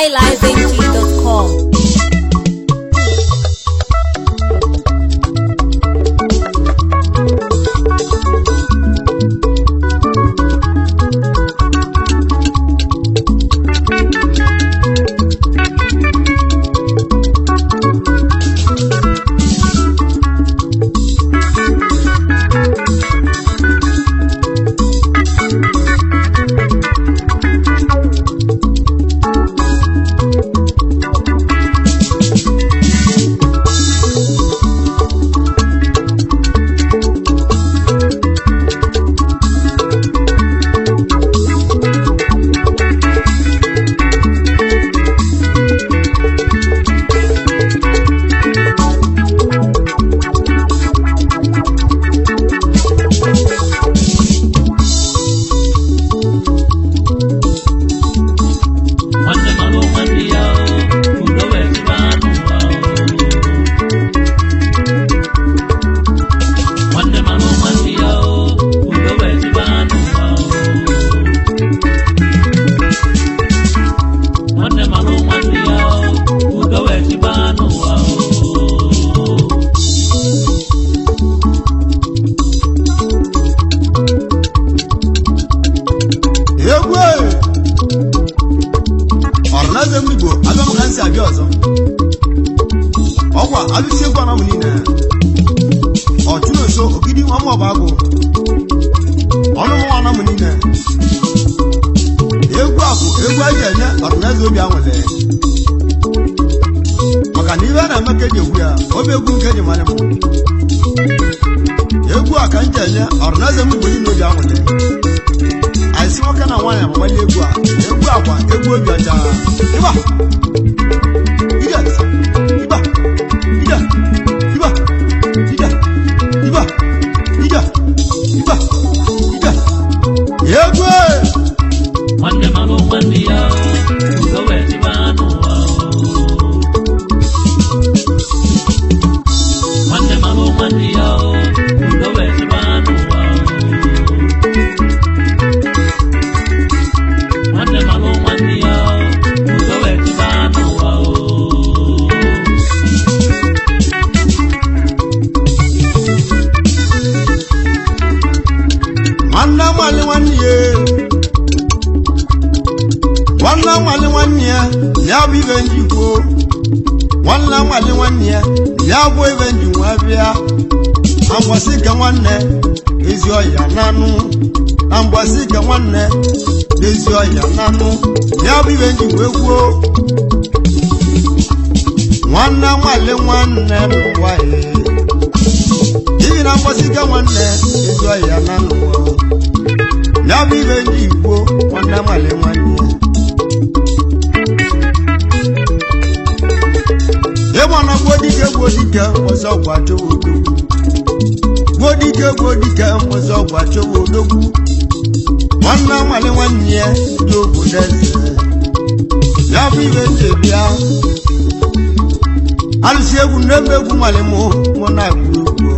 highlifeng.com. nwanne mara nwanne ya o udo wee dịba n'ụwa o nwanne mara nwanne ya o udo wee dịba n'ụwa o nwanne mara nwanne ya o udo wee dịba n'ụwa o egwu ọrụnaze m igbo abịa m ka nsi abịa ọzọ ọkwa alụsi egwu anọ m niile ọchụnoso ogidi nwa mmụọba agụ ọnụ mụnwa anọ m niile egwu a bụ egwu eji enye ọrụnaze obi anwụle maka na ihe a na-eme ka eji egwu ya obi egwu nke eji mara m egwu a ka m ji enye ọrụnaze m igbo niile obi anwụle anyị si nwoke na nwaanyị agbanye egwu a egwu agwa egwu obi ọcha ịba ije ịba ije ịba ije ịba ije ịba ije egwu nwanne mara nwanne ya o udo wee dịba n'ụwa o nwanne mara nwanne ya o udo wee dịba n'ụwa o nwanne mara nwanne ya o udo wee dịba n'ụwa o nwanne nwale nwanne ya nwanne nwale nwanne ya ya bụ ibe ndị kwuo nwanne nwale nwanne ya ya bụ ibe ndị nwa bịa na mgbasị ka nwanne ezi ọya nanụ na mgbasị ka nwanne ezi ọya nanụ ya bụ ibe ndị wee kwuo nwanne nwale nwanne n'ụwa ya ibi na mgbasị ka nwanne ezi ọya nanụ ya bụ ibe ndị igbo nwanne nwale nwanne ya ịgbana gbodike gbodike ọzọ gwachowa odogwu gbodike gbodike ọzọ gwachowa odogwu nwanne nwale nwanne ya dị obodo eze ya bụ ibe ndị bịa alụsị egwu n'ebe egwu nwale mụ mụ na-agụ egwu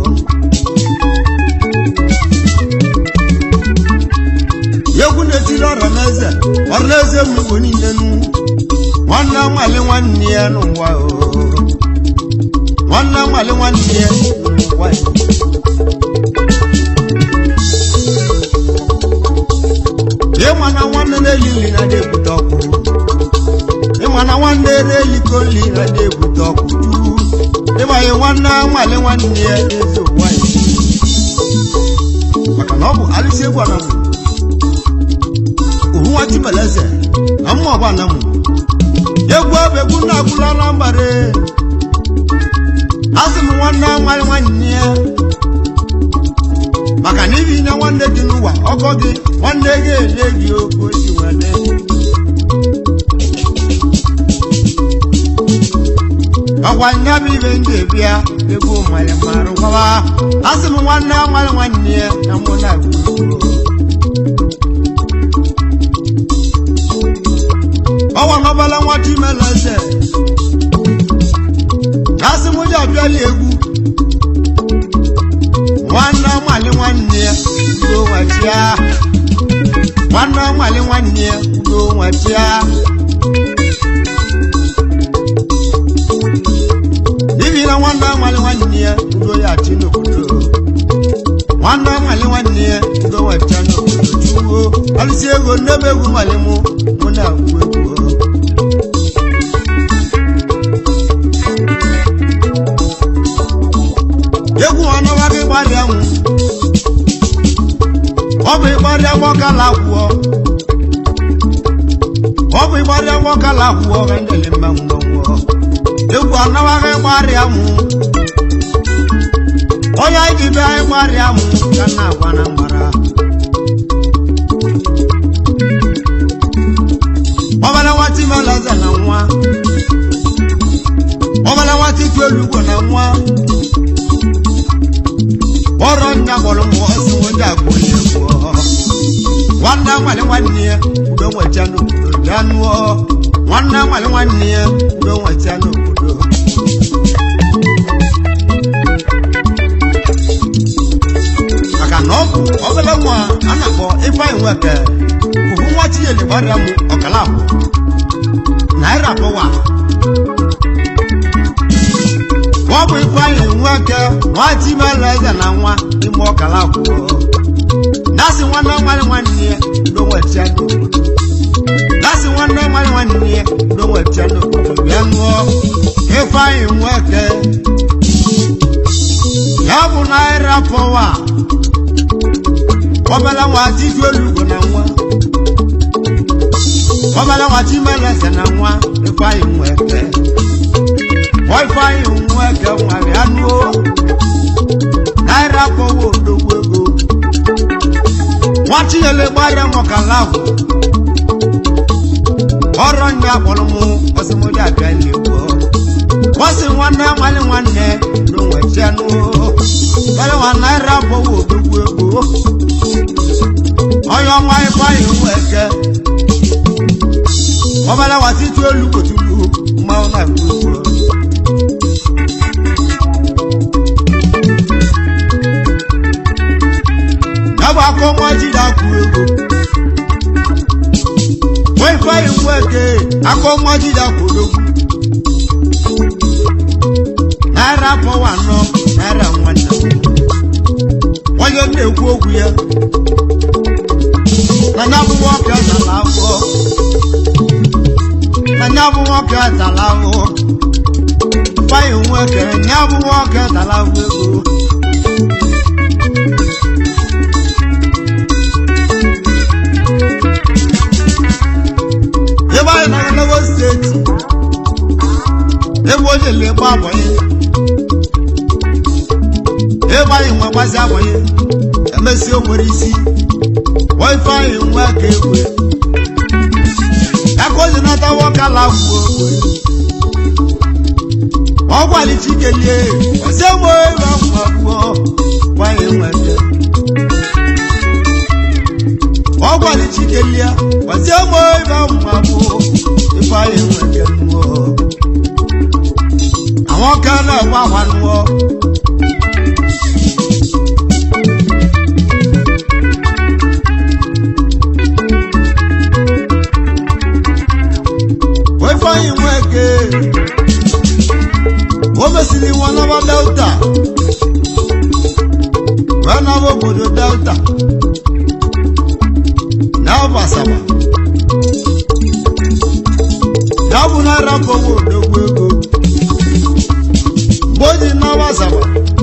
egwu na-etiri ọra n'eze ọra n'eze m igbo niile nụ nwanne nwale nwanne ya n'ụwa o nwanne nwale nwanne ya n'ụwa ya ịma na nwanne na-eli nri na na-ebute ọkụ ịma na nwanne na-eliko nri na na-ebute ọkụ ịmanye nwanne nwale nwanne ya eze ụwa ya maka na ọ bụ alụsị egwu anamụ ohu nwa chimeleze na mma ọba anamụ egwu ọbụ egwu na-agwụla na mbara asị m nwanne nwale nwanne ya maka na ibi nye nwanne dị n'ụwa ọgọ gị nwanne gị enye gị oke osi nwanne ọkwa nya bụ ibe ndị bịa egwu mmalị marụ gwawa asị m nwanne nwale nwanne ya na mụ na-agụ egwu ọwa n'ọbala nwa chimeleze asị m ụjọ abịala egwu nwanne nwale nwanne ya udo nwachia nwanne nwale nwanne ya udo nwachia nwanne ya ngo weta n'obodo chuwo alụsi ego nnebe egwu mali mụ mụ na-agwụ egwu egwu ọnọwa gị gbarịa nwụ ọ bụ ịgbarịa gbọkala gwụọ ọ bụ ịgbarịa gbọkala gwụọ ga ndele mma ngwongwo egwu ọnọwa gị gbarịa nwụ onye anyị ji bịa ịgbarịa nwụ ka na agwa na mgbara ọbara nwata imelaze na nwa ọbara nwata ike olugbo na nwa ọrọ nya kpọrọ m ọsị ndị agba onye gwụọ nwanne nwale nwanne ya udo nweta n'obodo bịa nụọ nwanne nwale nwanne ya udo nweta n'obodo maka na ọ bụ obere nwa a na-akpọ ifeanyị nweke bụbu nwa tinyeli gbarịa m ọkala abụ naira pụwa ọ bụ ifeanyị nweke nwa timela eze na nwa ime ọkala abụọ dasị nwanne nwanyị nwanne ya udo nweta n'obodo dasị nwanne nwanyị nwanne ya udo nweta n'obodo bịa ṅụọ ifeanyị nweke ya bụ naira pụwa ọbala nwa titi olugbo na nwa ọbala nwa timelese na nwa ifeanyị nweke ọ ifeanyị nweke nwere anụ naira pụwa odogwu ego nwa chinyele gbara mọkala ahụ ọrọ ndị akpọrọ m ọsịmụdị abịa n'egwu kwasị nwanne nwale nwanne n'onwechianụ bere nwa naira pụwa odogwu ego onye ọnwa ifeanyị nweke ọbala nwa titi olugbo tupu mmanwụ na-agụ ugwu ya bụ aka ọnwa ji na-akwụ ego nwa ifeanyị nweke aka ọnwa ji na-akwụ ego naira pọwa anọ naira nwanne onye na-ekwu okwu ya na ya bụ nwoke tara afọ na ya bụ nwoke tara ahụ ifeanyị nweke ya bụ nwoke tara ahụ ego ebe anyị na Lagos steeti ebe onye na-egbu abanye ebe anyị nwe gbasi abanye emesi o nwere isi ife anyị nwe aka ekwe aka ozi nata nwoke ala gwuo ọ gwali chikelie ọsị mụ ebe mma gwuo nwanyị nwete ọ gwali chikelie ọsị mụ ebe mma gwuo ife anyị nwete mmụọ àwọn kan náà wà wà nù ọ. wọ́n fọyín wọn eke wọ́n mesiri wọn náà delta wọ́n náà wọ́n obodo delta náà wọ́n asaba náà wọ́n náà rà kọ́wọ́ odogwu ego mgbe o ji n'ọwa zaba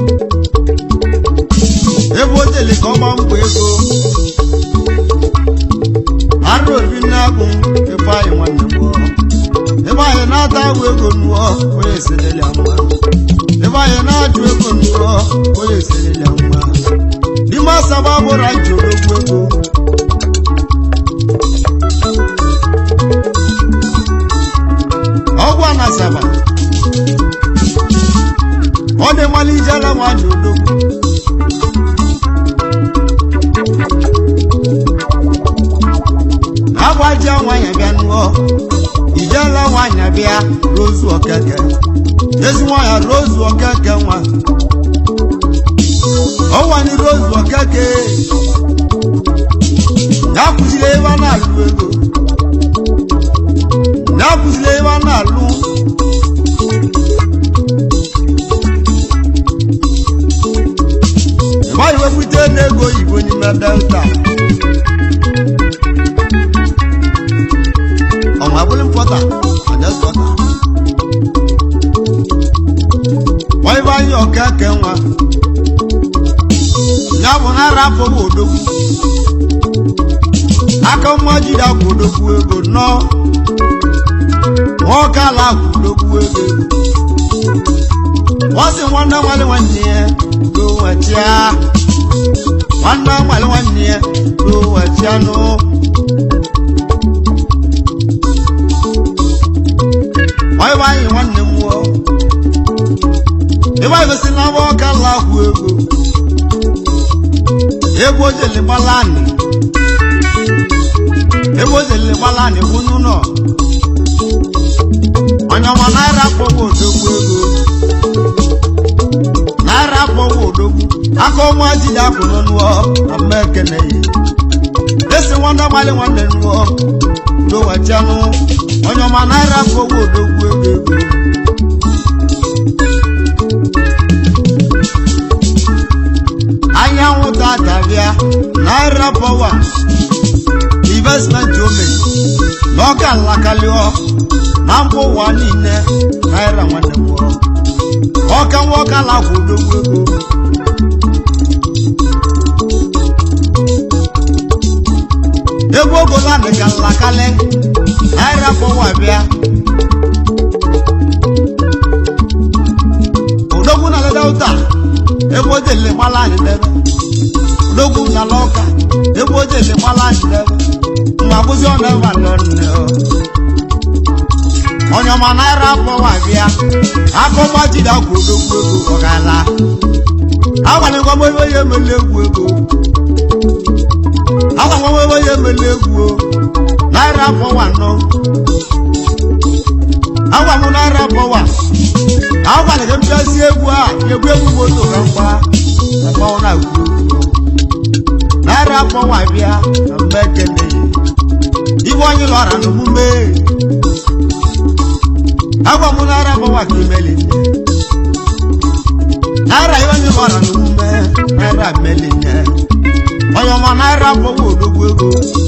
ebe o jeli ka ọ gba mbọ ego arụ obi na-agụ ifeanyị nwanne m ebe anyị na-ata agwụ ego nụọ onye eselele mma ebe anyị na-ajụ ego nụọ onye eselele mma n'ime asaba bụrụ anyị ji odogwu ego ọgwụ a na asaba ọ dị mmalị ijela nwanyị odogwu na-agbaji nwanyị bịa nụọ ijela nwanyị bịa rozu okeke ezi nwanyị rozu okeke nwa ọwani rozu okeke na-akụziri ebe a na-alụ ego na-akụziri ebe a na-alụ ịgbaghị wepụta n'ego oyibo n'ime delta ọmọ abúlé mpọta ọjà sọta wọ́n bá yín ọ̀kẹ́kẹ́ wọn nyabụ náírà fọwọ́ òdòkú aka mmajide akwụ òdòkú ego nọ wọn kala akwụ òdòkú ego wọ́n sì nwanne nwale nwanne ya ló wẹ̀tíá nwanne nwale nwanne ya ló wẹ̀tíá nù. wọ́n bá yìn nwanne m wọ́ ịba igosi na abọ́ kala akwụ ego ego jele gbalani ego jele gbalani wunu nọ onye ọma naira kpọgbu odogwu ego naira kpọgbu odogwu aka ọnwa jide akwụ n'ọnụọ na mma ekene ya esi nwanne mali nwanne nụọ dowachanụ onye ọma naira kpọgbu odogwu ego ego anyanwụ tata bịa naira pọwa investment ome n'ọka nlakalịọ na mba ụwa niile naira nwanne m ọka nwoke alakwụ odogwu ego ego obodo adịka nlakalị naira pọwa bịa odogwu na delta ebe oje le gbala anyị debe odogwu na lọka ebe oje le gbala anyị debe mgbe akwụzi ọ na-ebe alọ nne o onye ọma naira akpọwa bịa akọgba jide akwa odogwu ego ọ ga-ala agwanyegwa m ebe ya emele egwu ego agwanyegwa m ebe ya emele egwu o naira akpọwa nọ agwa m naira akpọwa agwara gị mpịasị egwu a egwu egwu moto ka mgba na mmanwụ na-agwu naira akpọnwa bịa na mgbe ekele ibe onye lọra n'omume agwa m naira akpọnwa ka imeli nne naira ihe onye lọra n'omume naira mmeli nne onye ọma naira akpọnwa odogwu ego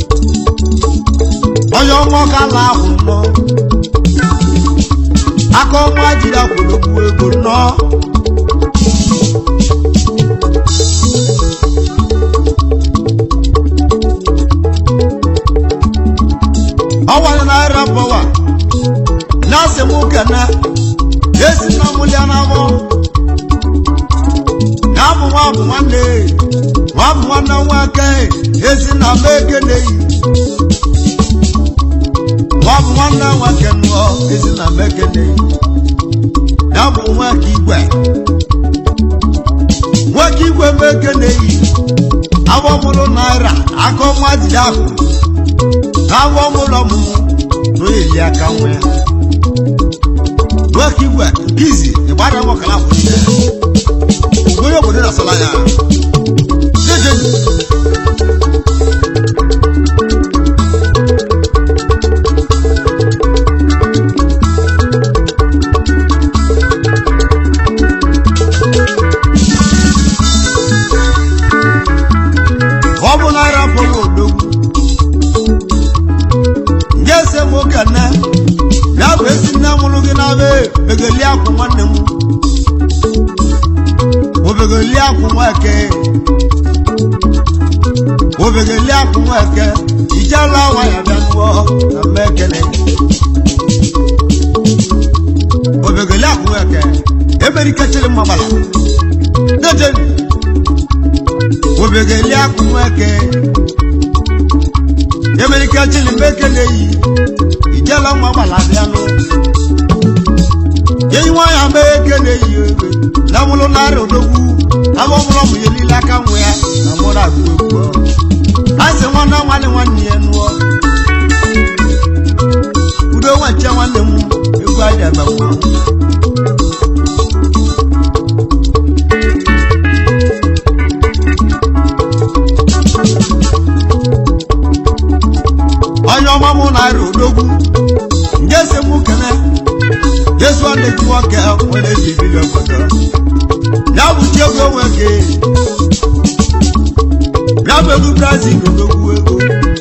onye ọma ọka la ahụ nnọọ aka ọnwa jiri akwụlogbu ego nnọọ ọnwa naira bọwa na-asị m kene esi na mụlịa n'abọ ya bụ nwa bụ nwanne nwa bụ nwanne nwoke esi na m ekeneghị nwa bụ nwanne nwoke nnọọ esi na m ekeneghị ya bụ nwoke igwe nwoke igwe m ekeneghị awọ mụrụ naira aka ọnwa jide ahụ awọ mụrụ ọmụmụ n'oyeli aka nwa ya nwoke igwe izi ịgbara nwokala kwụsị onye obodo na-asala ya jejeji ọ bụ naira pọwa odogwu nje se m okene ya bụ esi nne mụrụ gị na be begeli akwụ nwanne m obegeli akwụ nweke obegeli akwụ nweke ijela awa ya bịa nụọ na mma ekele obegeli akwụ nweke emerikechiri mmagbala dejeni obegeli akwụ nweke emerikechiri mbekele yi ijela nwa gbala bịanụ yeyi nwanyị ama ekele yi ebe na mụrụ narị odogwu abụ mụrụ ọmụ ya niile aka nwe ya na mụrụ agụ egwu ọrụ a sị nwanne nwanne nwanne ya nụọ udo nwache nwanne m egwu aja ebe nwa onye ọma mụ narị odogwu nke si mụ kene jesu ọ na-eji nwoke nwere ezi bili obodo ya bụ chi egwu enwe gị ya bụ egwu brazil odogwu ego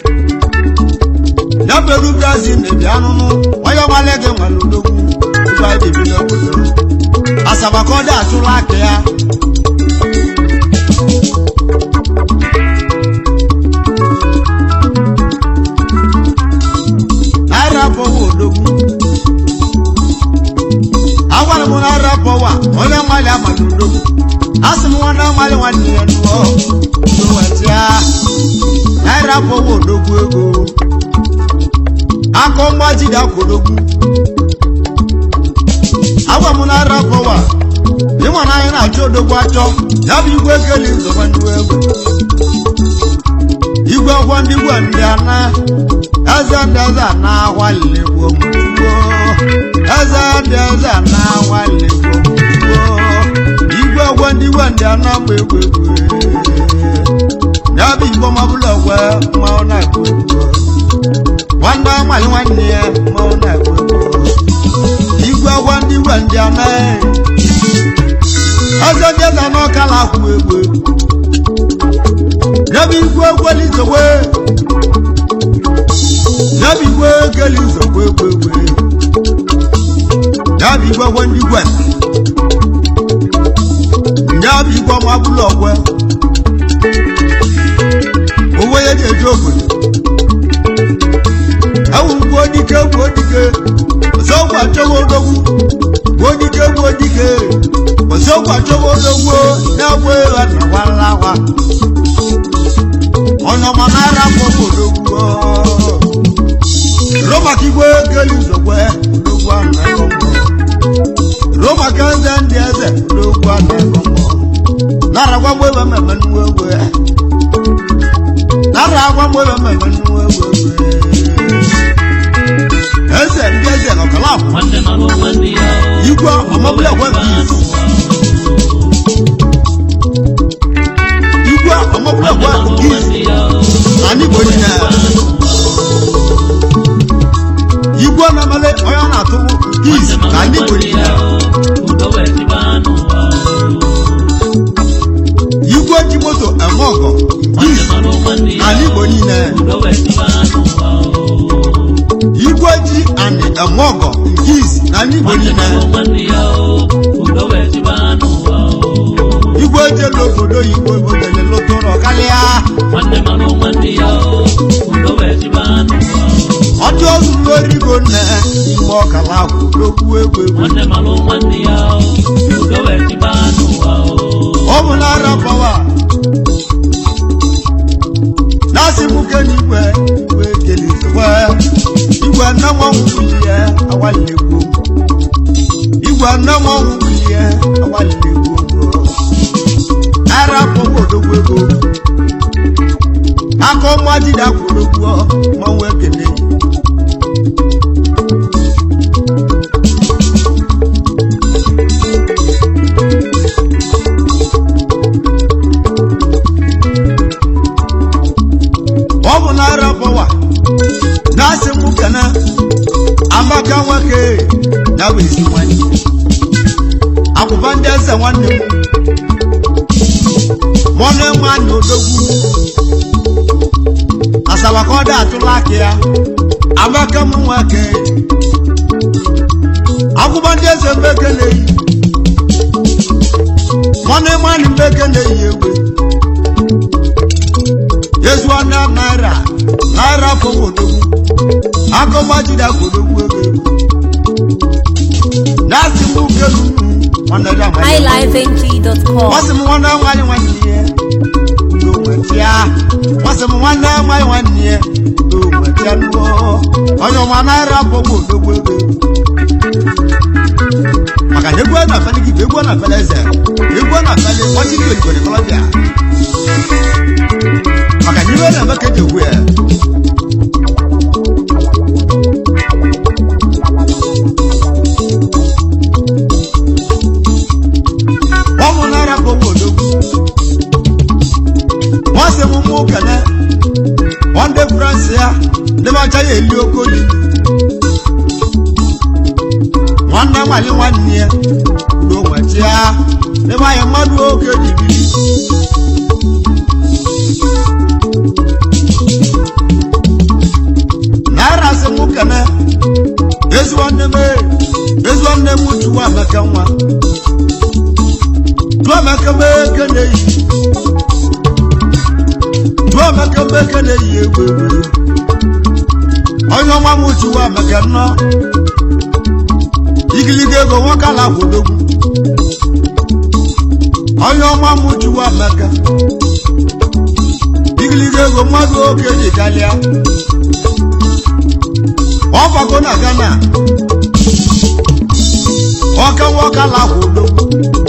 ya bụ egwu brazil na-ebi anụnụ onye nwale gị nwere odogwu ebe anyị ebi n'obodo asaba ka ọ dị atụrụ aka ya naira pọwa odogwu agwara m naira pọwa onye nwale amaghị odogwu asị m nwanne nwale nwanne ya nụọ n'ụwetịa naira pọwa odogwu ego akọ mgbajide akwụdogwu agwa m naira pọwa ịma na anyị na-achọ odogwu achọ ya bụ igwe ekeli nzọba ndị egwu igwe ọgwọ ndị igwe ndị ana eze ndị eze ana agwaligbo mgbo eze ndị eze ana agwaligbo mgbo igwe ọgwọ ndị igwe ndị ana mgbe egwu egwu ya bụ igbo mabụla ọgwe mmanwụ na-egwu egwu nwanne nwanyị nwanne ya mmanwụ na-egwu egwu igwe ọgwọ ndị igwe ndị ana eze ndị eze ana ọkala akwụ egwu egwu yabi igwe gweli zogbe yabi igwe geli zogbe gbegbe yabi igwe gwe ndị gwe yabi igwe ọma bụlụ ọgwe owó yẹn ti eju obodo ẹwù gbó dike gbó dike ọsọgbà chọwọ odogwu gbó dike gbó dike ọsọgbà chọwọ odogwu n'ẹwọ ẹnàwáláwa ọ̀nà ọmọ náírà kọ́ ológun ọ́. Roma kí gbé gẹ́lì zọ̀gbẹ́ ológun àná ẹ̀kọ́ mọ́. Roma kẹ́ńsẹ̀ ń di ẹsẹ̀ ológun àná ẹ̀kọ́ mọ́. Náírà wá gbé bẹ́ẹ̀ mẹ́mẹ́ nu wéwé. Náírà wá gbé bẹ́ẹ̀ mẹ́mẹ́ nu wéwé. Ẹsẹ̀ ń di ẹsẹ̀ lọ́kàlá àbọ̀. nwanne mara nwanne ya o. Igwe ọmọbílẹ̀ wẹ̀ bí igwe ọmọbílẹ̀ wẹ̀ bí anyị bụ onye na igwe na-emele onye ọ na-atụ giz na ndị bụ onye na igwe ji moto eme ọgọ giz na ndị bụ onye na igwe ji anị eme ọgọ giz na ndị bụ onye na igwe jelu obodo oyibo obodo lotoro karịa ọdụ ozuru origo nne igbe ọkala akwụ n'okwu egwu egwu ọ bụ n'ara pawa na-asị m ke n'igwe igwe kelizikwe igwe nne nwanwụ bilie awalilegwu igwe nne nwanwụ bilie awalilegwu n'ara pawa odogwu ego aka ọnwa dida kwụrụgwọ mmanwụ ekele ọ bụ naira pọwa na-asị m kene amaka nwoke na wezi nwanne akwụkwọ ndị eze nwanne m mọnụ enwe anya odogwu asaba ka ọ dị atụrụ aka ya amaka m nwoke akwụkwọ ndị eze mbeke na-eyi mọnụ enwe anya mbeke na-eyi egwe yezuana naira naira fowodogwu akọgbajida kodogwu ego ego na-asị m ukelunu nwanne dị amaghị highlifeng.com. Nwasị m nwanne nwanyị nwanne ya udo nwetia Nwasị m nwanne nwanyị nwanne ya udo nwetia nuo onye ọma naira bọgbu odogwu ego maka na egwu a na-afeli gị bụ egwu a na-afeli eze egwu a na-afeli ọchị ndị oligori kọlọbịa maka na iwe na-eme ka eji egwu ya ọ bụ naira bọgbu odogwu wọ́n sì mú mú kẹ̀lẹ́ wọ́n dé france ya ndị ọcha ya eli okoli nwanne nwanyị nwanne ya udo nwetịa n'ebe anyị mmadụ oge dibiri chukwu amaka nwa chukwu amaka meke na-eyi chukwu amaka meke na-eyi egwu egwu onye ọma m chukwu amaka nnọọ igiliga ego nwoke ala kwodogwu onye ọma m chukwu amaka igiliga ego mmadụ oke ji kalịa ọgbago na ghana ọka nwoke ala kwodogwu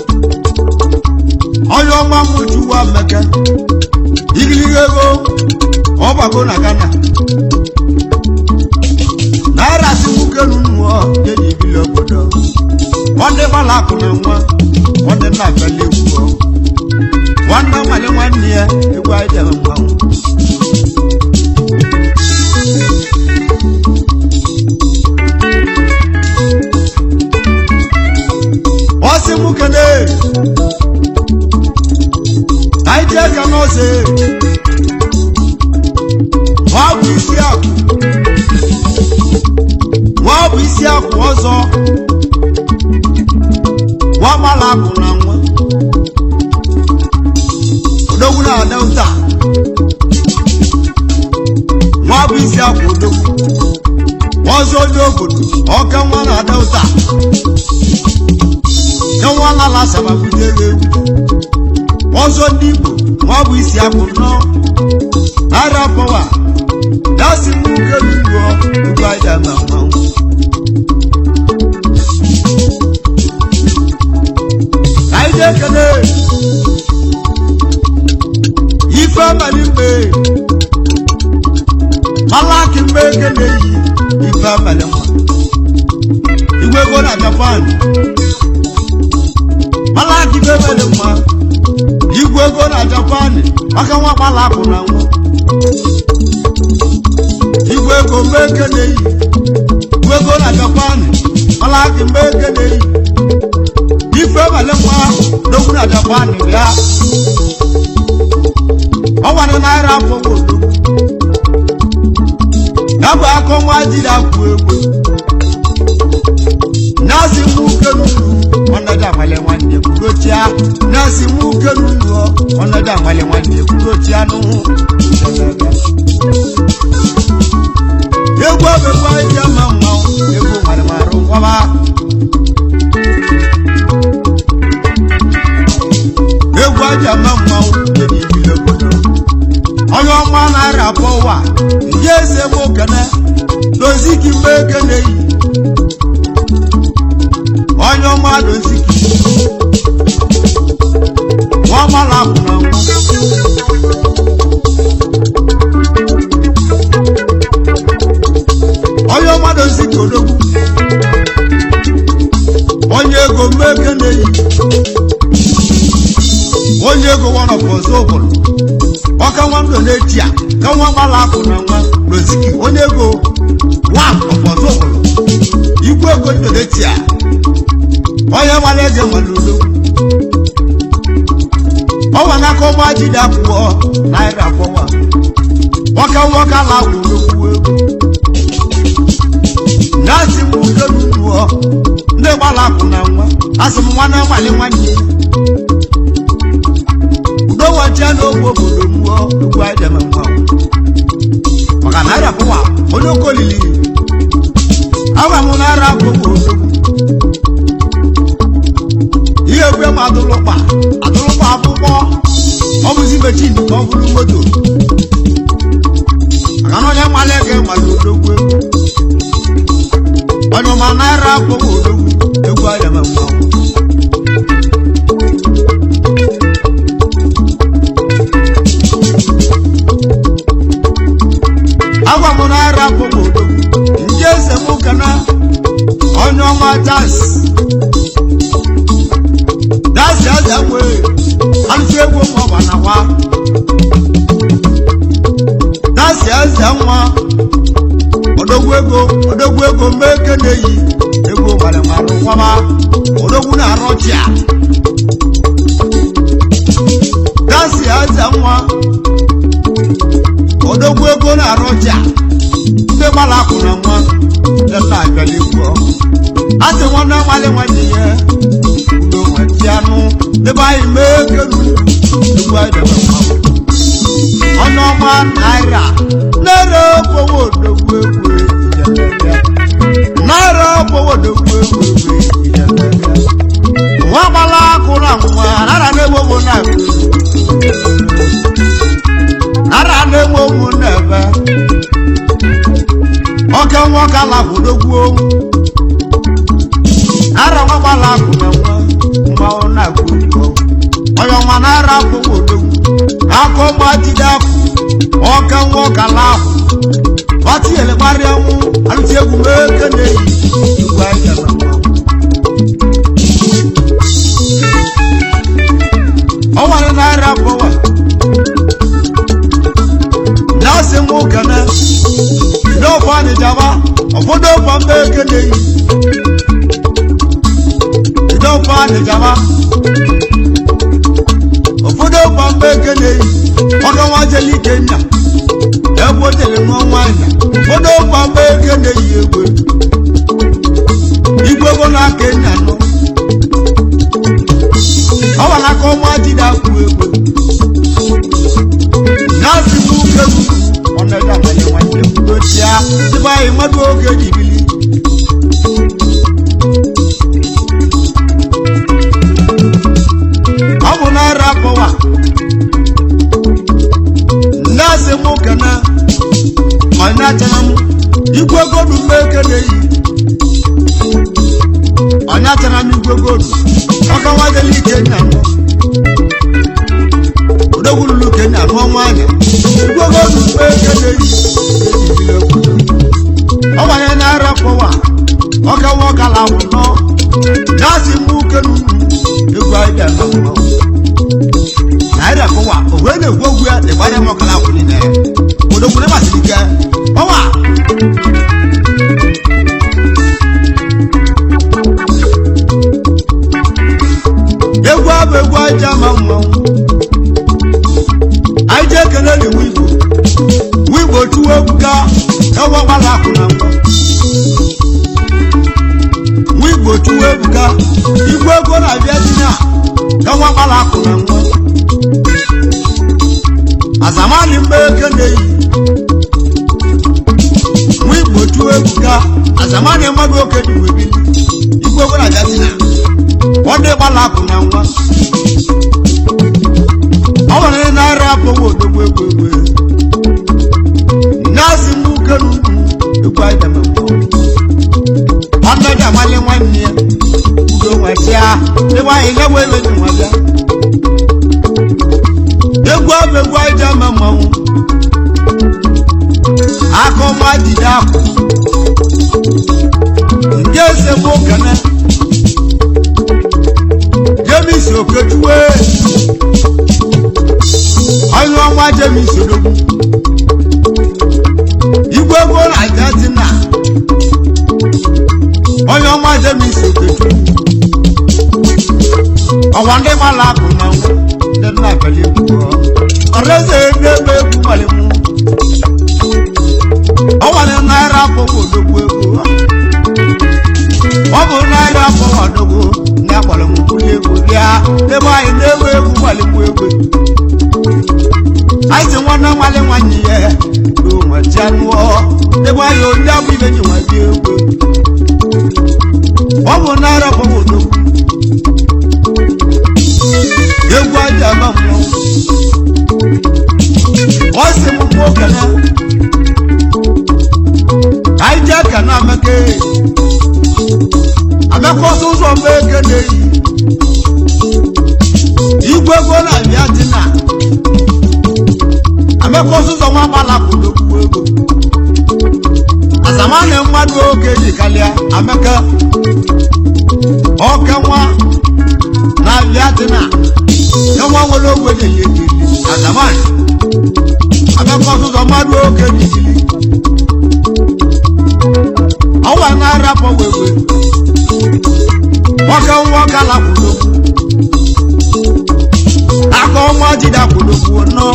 onye ọma m chukwu amaka igiliga ego ọgbago na ghana naira si nwoke nụnụọ jeji ibili obodo nwanne gbala akụ na nwa nwanne nna abịala egwu ọ nwanne nwale nwanne ya egwu anyị debe mmanwụ ọsị nwoke na anyị jee ka n'ọsị ọ bụ isi akụ nwa bụ isi akwụ ọzọ nwa mala akụ na nwa odogwu na ada ụta nwa bụ isi akwụ odogwu ọzọ onye obodo ọka nwa na ada ụta nye nwa lala sababute egwu ọzọ ndị igbo nwa bụ isi akwụ nnọọ ara pọwa dasi nwoke n'ugbo ugbo aja na mmanwụ anyị na-ekele ife abalị mgbe malaki mgbe ekele yi ife abalị mma igwe ego na japan malaki ife abalị mma igwe ego na japan maka nwa malakụ na nwa igwe ego mgbe ekele yi igwe ego na japan malaki mgbe ekele yi ife abalị mma n'okwu na japan bịa ọnwanụ naira afọwo ya bụ akọ nwa jiri akwụ egwu nazi nwoke n'ulu ọnọdụ amale nwanne kwurochia nazi nwoke n'ulu ọnọdụ amale nwanne kwurochia n'ụhụ egwu obekwa ije mma mmanwụ egwu marịmarụ ngwaba egwu aja mma mmanwụ dị n'ibili obodo onye ọma na-arịa afọ ụwa ndị eze m okene doziki mgbe ekene yi onye ọma doziki nwa ọmala akwụ na nwa onye ọma doziki odogwu onye ego mgbe ekene yi onye ego wanọpụ ọzọ obodo ọka nwa ndụ na-eti a ka nwa gbala akụ na nwa n'oziki onye ego nwa ọpọzọ obodo igwe ego ndụ na-eti a onye gbara eze nwere udo ọwa n'aka ọgba ji dị akwụkwọ naira akwọwa nwoke nwoke ala kwụ n'okwu ego na-asị m udo n'ụlọ ndị gbara akụ na nwa asị m nwanne nwale nwanne udo wacha n'ogbe obodo mmụọ egwu anyị deme mmanwụ maka naira pụwa onye okolili agwa m naira akwụkwọ odogwu ihe ekwe m adụlụkpa adụlụkpa akwụkwọ ọ bụzi mechin ka ọ bụrụ moto maka na onye nwale ege nwale odogwu egwu onye ọma naira akwụkwọ odogwu egwu anyị deme mmanwụ agwa m naira akwụkwọ odogwu nke eze m kana onye ọma das dasi eze nwe alụsị egwu m ọba na wa dasi eze nwa odogwu ego odogwu ego mgbe eke na-eyi egwu gbara marụ nwaba odogwu na-arụ ọchịa dasi eze nwa odogwu ego na-arụ ọchịa ndị gbara akwụ na nwa ndị nna abịala egwu ọhụụ a sị nwanne nwale nwanne ya udo nwetị anụ debe anyị mee kenu egwu anyị debe mmanwụ ọnụ ọma naira naira okpowo odogwu egwu ijelebịa naira okpowo odogwu egwu egwu ijelebịa nwa gbala akụrụ anwụnwa nara na-egbo ụmụ na-ebe nara na-egbo ụmụ na-ebe oke nwoke alabụ odogwu nara nwa gbala akụ na nwa mmanwụ na-agụ egwu onye ọnwa nara akụwa odogwu akọ gbajide afọ ọka nwoke ala ahụ gbatinyere gbarịa nwụ alụti egwu mee ke na-eyi igwe anyị gara mmanwụ ọnwere naira bọwa na-asị m kene n'ofe anịjaba ụfọdụ ofe mba eke na-eyi n'ofe anịjaba ụfọdụ ofe mba eke na-eyi ọka nwa jeli ike nna egbotere nwa nwanyị ụfọdụ ofe mba eke na-eyi egwe igwe ego na-aka enya nọ ọ gwara aka ọma jide akwụ egwe na-asị m uke ọnọdụ amanye nwanne m dochia dịbe anyị mmadụ oge jibili ọ bụ naira pọwa na-asị m kene ọnya chara m igwe godu mgbe eke na-eyi ọnya chara m igwe godu ọka nwadela ike nya nọ odogwululu kenya nụọ nwanyị igwe godu mgbe eke na-eyi ejibile obodo ọ gbanye naira pọwa ọka nwọkala ahụ nọ na-asị m uke n'ugwu egwu anyị bịa na mmanwụ naira pọwa o wee na-egwu ogwu ya dịgbara nwọkala ahụ niile odokwure masịrị ike pọwa egwu abụ egwu aja ma mmanwụ anyị ji ekele n'iwu igbo nwa igbo chụwa ebuka ewe gbara akụ na ngwa nwa igbo chụwa ebuka igwe ego na-abịa di na ewe gbara akụ na ngwa azamani mgbe eke na-eyi nwa igbo chụwa ebuka azamani mmadụ oke dị webili igwe ego na-abịa di na ọ dị gbara akụ na ngwa ọ nwere naira abụghị odogwu egwu egwu na-asị m uke n'ugwu egwu anyị dama nwanne dị amali nwanne ya udo nwesịa ebe anyị lewe ebe dị nwa bịa egwu abụ egwu anyị ji ama mmanwụ aka ọma jide akụ ndị eze m okene jemis okechukwu onye ọnwa jemis odogwu igwe ego na argentina onye ọnwa jemis okechukwu ọwa ndị mala akụ na nwa ndị nna abịala egwu ọleze na-eme egwu malimụ ọ nwere naira abụghị odogwu ego ọ bụ naira abụghị odogwu ndị akpọrọ m kwuli egwu bịa ebe anyị na-ewe egwu malimụ egwu anyị si nwanne nwale nwanyị ya onweti anụọ ebe anyị onye abụ ibe ji nwa bịa egwu ọ bụ naira abụghị odogwu egwu aja ama mmọnwụ ọ sị m mgbe okene anyị ji aka na amaka amaka ọsọ ụzọ mgbe eke na-eyi igwe ego na-abịa dị na amaka ọsọ ụzọ nwa gbala kwudokwu ego azamana mmadụ oge ji kalịa amaka ọka nwa na-abịa dị na ẹwọn wọlé owó lè yé kiri àzàmánì abẹ́kọ̀ sọ̀tọ̀ mmadụ oke nìyí ọwọ́ náírà pọ̀ wéwé nwoke nwoke ala kwụlokwu aka ọnwa jide kwụlokwu nọ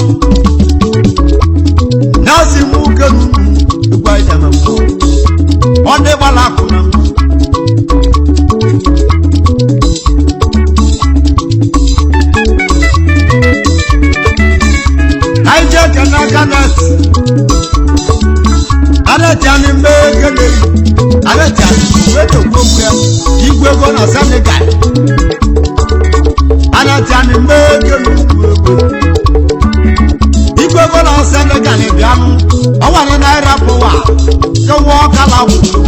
nọọsì mú kẹnu ìgbà ìdàmẹ fún ọ ndị gbala adetiani mmekele adetiani wedogbogbue igwe ego na senegal adetiani mmekele ugwu ego igwe ego na senegal bịanụ ọnwere naira pụwa kewa ọkala gwụ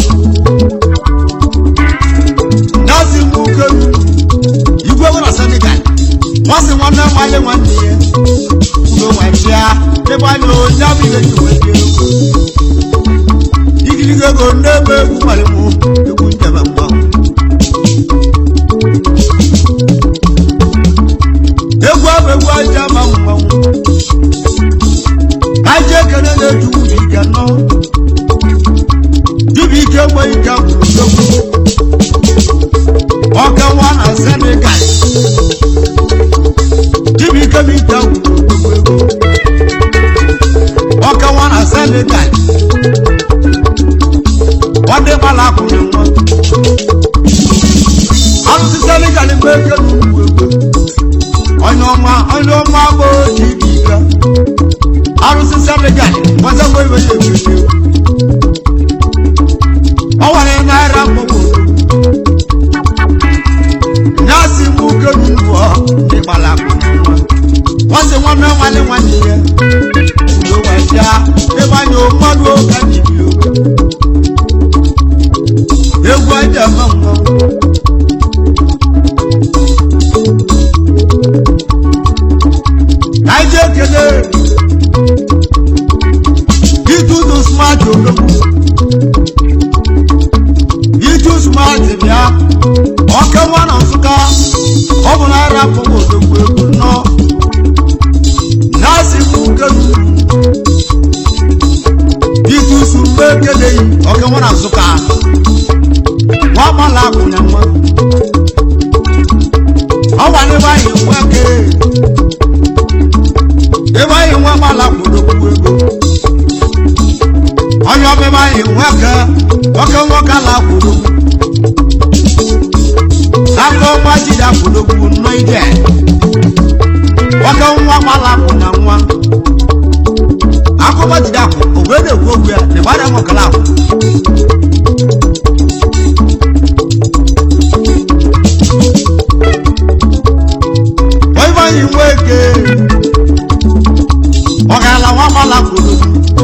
nazi mukelu igwe ego na senegal nwasị nwanne nwale nwanne ya uwe nwachia ebe anya onye abụ ihe ji wee bie ego igirigi ego n'ebe egwu nwere mụ egwu njebe mgbanwe egwu abụ egwu aja ma mgbanwe aja ekele na-eju ubi ike nọ dibịa ike enweghị ike gwụrụ nsogbu ọka nwa na senegal dibịa ike bụ ike gwụrụ nsogbu ego ọka nwa na senegal ọdẹ bala akwụnyẹ nwa arụsị senegal mgbe eke n'ugwu egwu onye ọma onye ọma bụ oji ibe ike arụsị senegal gbazagbo ibe ya egbete ọ nwere naira mgbanwe nyasị mgbe uke n'ugwu ọ ndị gbala akwụnyẹ nwa nwasị nwanne nwanne nwanne ya udo wee bịa ebe anya mmadụ ụka ji bi oge egwu aja ma mmanwụ ka anyị jee ekele itutu smart odogwu itu smart bịa ọke nwa na nsụka ọ bụ naira pụrụ odogwu ego nnọọ na-asị m ukelu itu su mgbe ekeleghị ọke nwa na nsụka nwa gbala akwụnya nwa ọ gwa n'ebe anyị nwa ke ebe anyị nwa gbala kwụdokwu ego onye ọbịba anyị nwa ke nwoke nwoke ala kwụdokwu aka ọnwa jide akwụdokwu nnọ ije nwoke nwa gbala akwụnya nwa akụkọ jide akwụ ogbe na-ekwu okwu ya na ịgbada nwokala akwụ onye nweke ọgala nwa gbala kwuru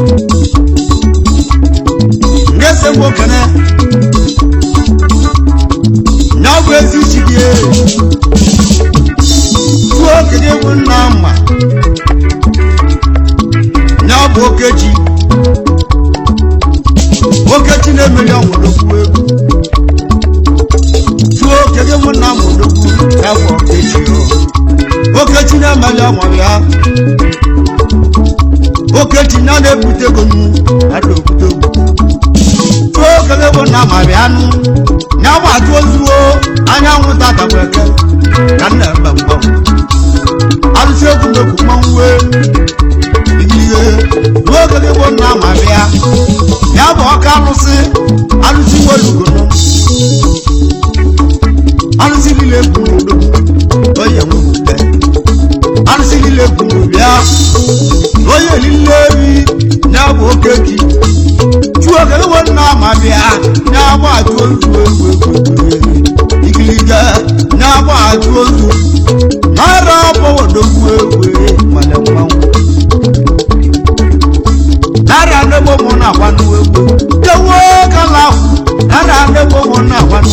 ngese nwokene na ọ bụ ezi chi gị tuo okenye bụ nna mma na ọ bụ okechi okechi na-emeri ọnwụdokwu egwu tuo okenye bụ nna m odokwu ya bụ okechi o okechi na-emeli ọnwa ya okechi na na-ebute ego nnu ada obodo tụọ okele bụ na amarị anụ ya ma atụ ozuo anyanwụ tatabeke ka m na-eme mgbọ arụsị egwu mekwu mmanwụ wee ihe tụọ okele bụ na amarị ya ya bụ ọka arụsị arụsị nwelugono arụsị niile egwu n'udo onye nwepụta arụsị niile kwuru bịa onye niile ebi na-abụ okechi chụọ ka ewe nna ma bịa na-agba atụ ozu egwu egwu ikiliga na-agba atụ ozu mara ọbọwodogwu egwu mana mmanwụ nara ndegbo mụ na-agbanụ egwu kewo kala nara ndegbo mụ na-agbanụ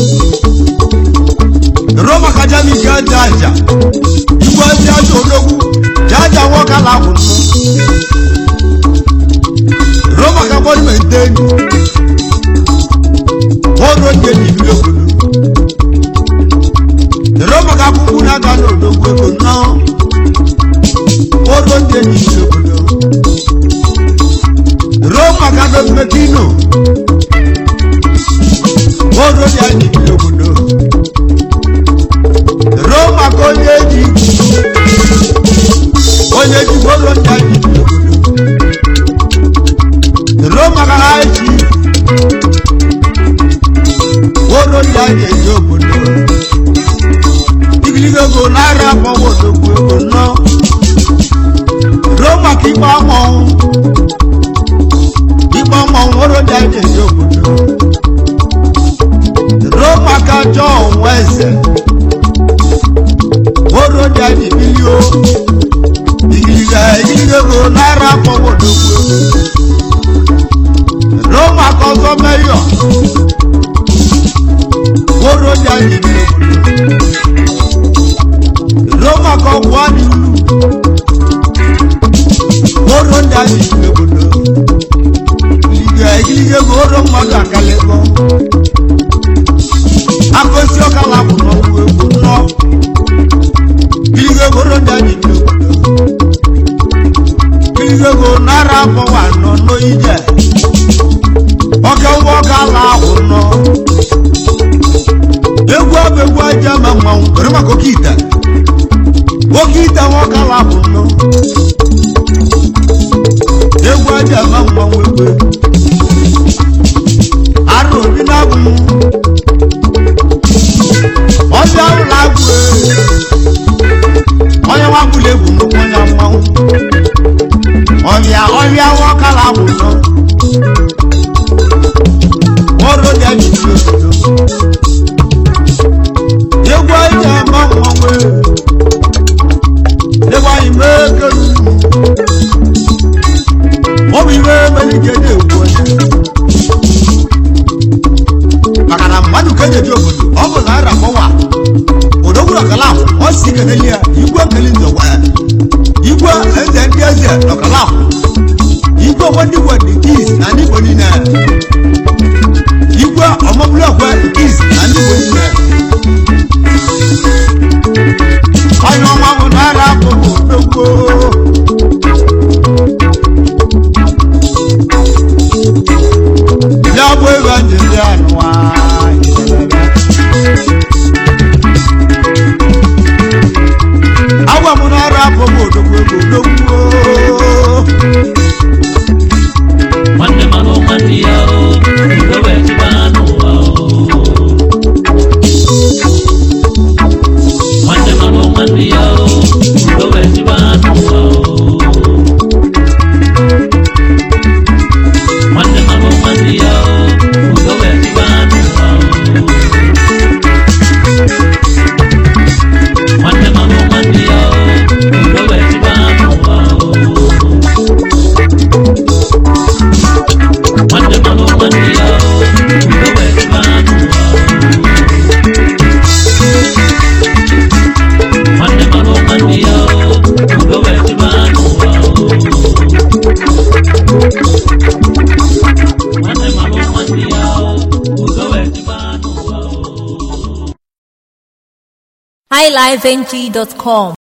roma kajami gaja aja igwe ndị aja odogwu jaja nwoke ala ahụ nnụ roma ka bọdụ maintain ọrụ ndị ejibi obodo roma ka akwụkwọ na-aga n'odogwu ego nnọọ ọrụ ndị ejibi obodo roma ka dometino ọrụ ndị ejibi obodo roma ka onye ji onye ji gbolo nta ji roma ka ha ji gbolo nta ji eji obodo igiligo ego naira akpọwa odogwu ego nọ roma ka ikpe amọnwụ ló máa kọ́ sọ mẹ́yọ̀ kóró di àyè ní obodo ló máa kọ́ wá ní kóró di àyè ní obodo ìgbà ìgbìyànjú kóró mmadụ akalẹ̀kọ́ akọsi ọkala bụ n'ọgwụ egwu nnọọ ìgbìyànjú kóró di àyè ní obodo ìgbìyànjú náírà bọ̀wà nọ n'oyíjẹ ọkẹ wọ kala ahụ nọ egwu ọbụ egwu aja ma mmanwụ were maka oke ite oke ite nwa kala ahụ nọ egwu aja ma mmanwụ egwu arụ obi na-abụ ọbịa ụlọ agwụ onye nwa gbụla egwu nnukwu onye mmanwụ ọbịa ọbịa nwa kala ahụ nọ ọrụ dị anyị n'obodo egwu anyị ama mmanwụ egwu anyị mee kelu ọ bụ iwe melike na-egwu onye maka na mmadụ ka eji ebi obodo ọ bụ naira mọwa odogwuru ọkala ahụ ọ si keneli ya igwe nkeli nzọgwa ya igwe eze ndị eze n'ọkala ahụ igwe wadi wadi kis na ndị igbo niile igwe ọmọbúlọ̀pọ̀ is àní ìwòyìnbẹ̀. ọyàn ọmọ àwọn náírà kòkò lóko. ìyàwó ìwà jìnnì ànúwà ìṣẹ̀lẹ̀. àwọn àwọn náírà kòkò lóko lóko. nwanne mmanụ nwanne ya o udo wee chịba n'ụwa o nwanne mmanụ nwanne ya o udo wee chịba n'ụwa o nwanne mmanụ nwanne ya o udo wee chịba n'ụwa o nwanne mmanụ nwanne ya o udo wee chịba n'ụwa o Nwanne mmanụ nwanne ya o, udo wee chịba n'ụwa o. Nwanne mmanụ nwanne ya o, udo wee chịba n'ụwa o. Nwanne mmanụ nwanne ya o, udo wee chịba n'ụwa o. highlifeng.com